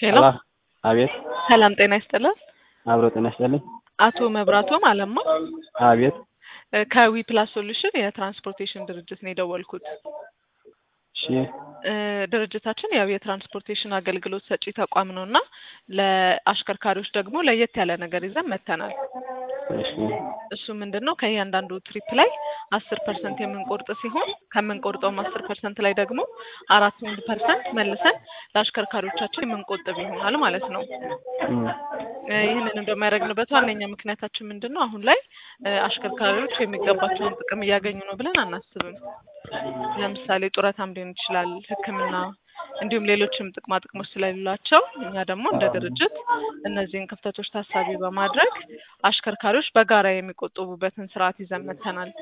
ሄሎ አቤት ሰላም ጤና ይስጥልን። አብሮ ጤና ይስጥልኝ። አቶ መብራቶም አለማ አቤት እ ከዊ ፕላስ ሶሉሽን የትራንስፖርቴሽን ድርጅት ነው የደወልኩት። እሺ እ ድርጅታችን ያው የትራንስፖርቴሽን አገልግሎት ሰጪ ተቋም ነው እና ለአሽከርካሪዎች ደግሞ ለየት ያለ ነገር ይዘን መጥተናል። እሺ እሱ ምንድን ነው ከእያንዳንዱ ትሪፕ ላይ አስር ፐርሰንት የምንቆርጥ ሲሆን ከምንቆርጠውም አስር ፐርሰንት ላይ ደግሞ አራት ፐርሰንት መልሰን ለአሽከርካሪዎቻችን የምንቆጥብ ይሆናል ማለት ነው። እም፣ እ ይህንንም ደግሞ ያደረግንበት ዋነኛ ምክንያታችን ምንድን ነው? አሁን ላይ እ አሽከርካሪዎች የሚገባቸውን ጥቅም እያገኙ ነው ብለን አናስብም። ለምሳሌ ጡረታም ሊሆን ይችላል፣ ሕክምና እንዲሁም ሌሎችም ጥቅማ ጥቅሞች ስለሌላቸው እኛ ደግሞ እንደ ድርጅት እነዚህን ክፍተቶች ታሳቢ በማድረግ አሽከርካሪዎች በጋራ የሚቆጥቡበትን ስርዓት ይዘን መጥተናል።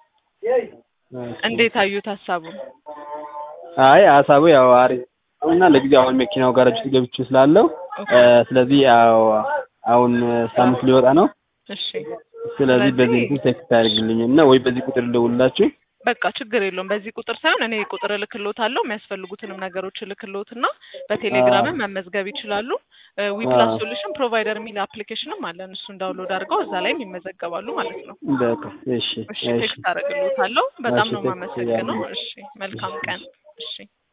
እንዴት አዩት ሀሳቡን? አይ ሀሳቡ ያው አሪፍ ነው እና ለጊዜው አሁን መኪናው ጋራጅ ውስጥ ገብቼ ስላለው እ ስለዚህ ያው አሁን ሳምንት ሊወጣ ነው። እሺ ስለዚህ በዚህ እንትን ቴክስት አድርግልኝ እና ወይ በዚህ ቁጥር ልደውልላችሁ። በቃ ችግር የለውም። በዚህ ቁጥር ሳይሆን እኔ ቁጥር እልክልዎታለሁ። የሚያስፈልጉትንም ነገሮች እልክልዎትና በቴሌግራምም መመዝገብ ይችላሉ። ዊፕላስ ሶሉሽን ፕሮቫይደር የሚል አፕሊኬሽንም አለን። እሱን ዳውንሎድ አድርገው እዛ ላይም ይመዘገባሉ ማለት ነው። በቃ እሺ እሺ እሺ ቴክስት አደርግልዎታለሁ። በጣም እሺ፣ ነው ቴክስት የማመሰግነው። ያድርጉ። እሺ መልካም ቀን። እሺ